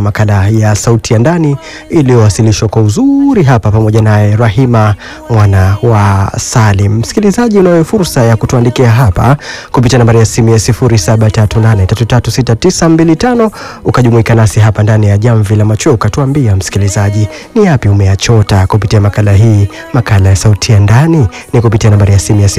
makala ya Sauti ya Ndani iliyowasilishwa kwa uzuri hapa pamoja naye Rahima mwana wa Salim. Msikilizaji, unayo fursa ya kutuandikia hapa kupitia nambari ya simu ya 0738336925 ukajumuika nasi hapa ndani ya Jamvi la Macho, ukatuambia msikilizaji, ni yapi umeyachota kupitia makala hii, makala ya Sauti ya Ndani ni kupitia nambari ya simu ya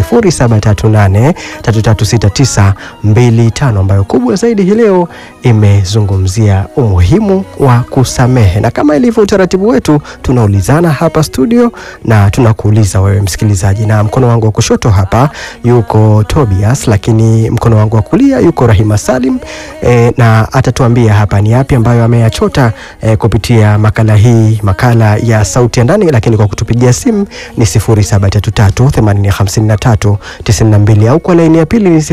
0738336925 ambayo kubwa zaidi hii leo imezungumzia umuhimu wa kusamehe, na kama ilivyo utaratibu wetu, tunaulizana hapa studio na tunakuuliza wewe msikilizaji, na mkono wangu wa kushoto hapa yuko Tobias, lakini mkono wangu wa kulia yuko Rahima Salim e, na atatuambia hapa ni yapi ambayo ameyachota e, kupitia makala hii, makala ya Sauti ya Ndani, lakini kwa kutupigia simu ni 0733805392 au kwa laini ya pili ni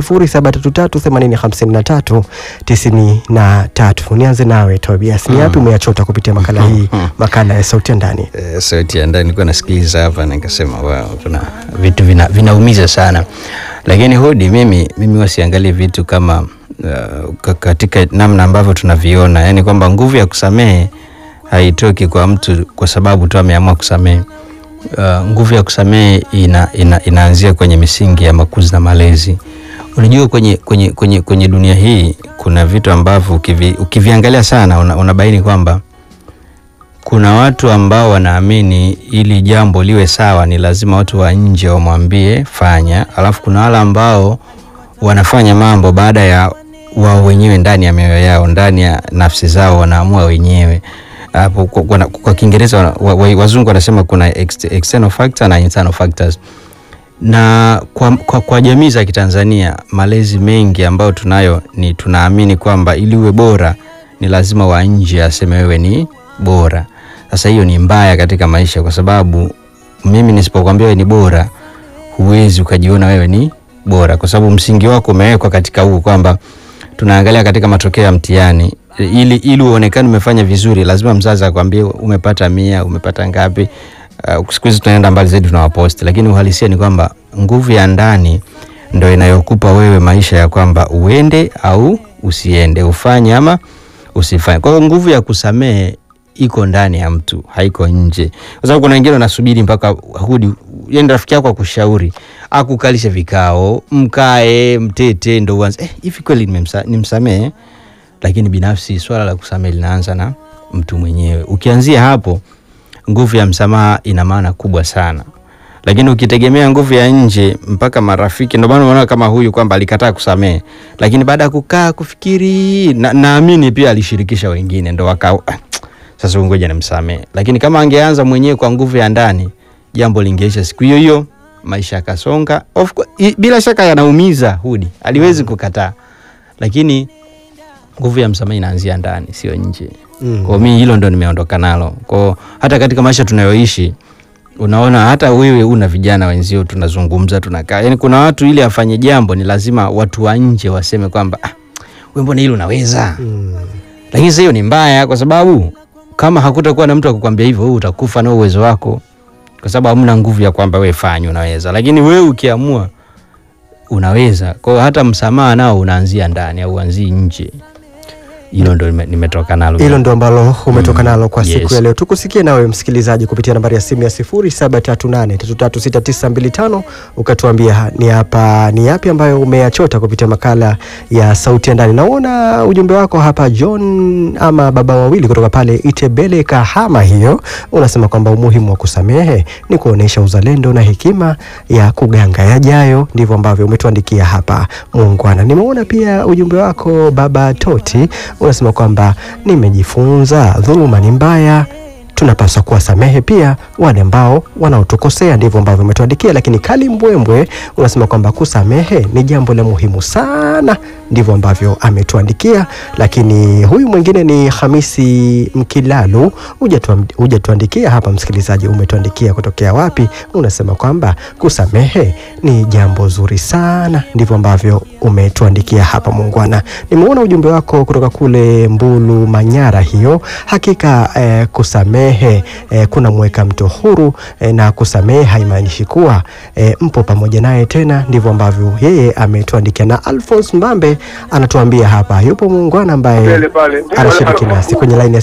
0733805393. Nianze nawe Tobias, ni yapi umeyachota kupitia makala hii, makala ya Sauti ya Ndani? Eh, sauti ya ndani nilikuwa nasikiliza hapa nikasema wow, kuna vitu vina, vinaumiza sana, lakini hodi, mimi mimi wasiangalie vitu kama uh, ka- katika namna ambavyo tunaviona, yani kwamba nguvu ya kusamehe haitoki kwa mtu kwa sababu tu ameamua kusamehe. Uh, nguvu ya kusamehe ina, ina, inaanzia kwenye misingi ya makuzi na malezi. Unajua kwenye, kwenye, kwenye, kwenye dunia hii kuna vitu ambavyo ukivi, ukiviangalia sana una, unabaini kwamba kuna watu ambao wanaamini ili jambo liwe sawa ni lazima watu wa nje wamwambie fanya, alafu kuna wale ambao wanafanya mambo baada ya wao wenyewe ndani ya mioyo yao, ndani ya nafsi zao wanaamua wenyewe. Hapo kwa, kwa, kwa Kiingereza wa, wa, wazungu wanasema kuna ex, external factor na internal factors na kwa, kwa, kwa jamii za Kitanzania malezi mengi ambayo tunayo ni tunaamini kwamba ili uwe bora ni lazima wa nje aseme wewe ni bora. Sasa hiyo ni mbaya katika maisha, kwa sababu mimi nisipokuambia wewe ni bora, huwezi ukajiona wewe ni bora, kwa sababu msingi wako umewekwa katika huu kwamba tunaangalia katika matokeo ya mtihani ili ili uonekane umefanya vizuri, lazima mzazi akwambie umepata mia, umepata ngapi. Uh, siku hizi tunaenda mbali zaidi tunawaposti, lakini uhalisia ni kwamba nguvu ya ndani ndo inayokupa wewe maisha ya kwamba uende au usiende, ufanye ama usifanye. Kwa hiyo nguvu ya kusamehe iko ndani ya mtu, haiko nje, kwa sababu kuna wengine wanasubiri mpaka hudi, yani rafiki yako akushauri, akukalishe vikao, mkae mtete, ndo uanze eh, hivi kweli nimemsa- nimsamehe. Lakini binafsi swala la kusamehe linaanza na mtu mwenyewe. Ukianzia hapo nguvu ya msamaha ina maana kubwa sana, lakini ukitegemea nguvu ya nje mpaka marafiki, ndio maana unaona kama huyu kwamba alikataa kusamehe, lakini baada ya kukaa kufikiri, na, naamini pia alishirikisha wengine ndo waka "Ah, sasa huyu ngoja nimsamehe. Lakini kama angeanza mwenyewe kwa nguvu ya ndani, jambo lingeisha siku hiyo hiyo, maisha yakasonga. Of course, i- bila shaka yanaumiza, hudi aliwezi kukataa, lakini nguvu ya msamaha inaanzia ndani, sio nje. Mm. Kwa mimi hilo ndo nimeondoka nalo. Kwa hata katika maisha tunayoishi unaona hata wewe una vijana wenzio tunazungumza tunakaa. Yaani kuna watu ili afanye jambo ni lazima watu wa nje waseme kwamba ah, wewe mbona hilo unaweza? Mm. Lakini sasa hiyo ni mbaya kwa sababu kama hakutakuwa na mtu akukwambia hivyo wewe utakufa na uwezo wako. Kwa sababu hamna nguvu ya kwamba wewe fanya unaweza. Lakini wewe ukiamua unaweza. Kwa hiyo hata msamaha nao unaanzia ndani au uanzii nje. Hilo ndo nime- nimetoka nalo. Hilo ndo ambalo umetoka Mm, nalo kwa siku yes. ya leo. Tukusikie nawe msikilizaji kupitia nambari ya simu ya 0738336925 ukatuambia ha- ni hapa ni yapi ambayo umeyachota kupitia makala ya Sauti ya Ndani. Naona ujumbe wako hapa John ama baba wawili kutoka pale Itebele Kahama, hiyo unasema kwamba umuhimu wa kusamehe ni kuonyesha uzalendo na hekima ya kuganga yajayo. Ndivyo ambavyo umetuandikia hapa muungwana. Nimeona pia ujumbe wako baba Toti unasema kwamba nimejifunza dhuluma ni mbaya tunapaswa kuwasamehe pia wale ambao wanaotukosea. Ndivyo ambavyo umetuandikia. Lakini Kali Mbwembwe unasema kwamba kusamehe ni jambo la muhimu sana, ndivyo ambavyo ametuandikia. Lakini huyu mwingine ni Hamisi Mkilalu, hujatuam- hujatuandikia hapa. Msikilizaji, umetuandikia kutokea wapi? Unasema kwamba kusamehe ni jambo zuri sana, ndivyo ambavyo umetuandikia hapa. Muungwana, nimeona ujumbe wako kutoka kule Mbulu, Manyara. Hiyo hakika eh, kusamehe eh, kuna mweka mtu huru eh, na kusamehe haimaanishi kuwa eh, mpo pamoja naye tena. Ndivyo ambavyo yeye ametuandikia, na Alphonse Mbambe anatuambia hapa yupo muungwana ambaye Mbele pale. anashiriki nasi kwenye laini ya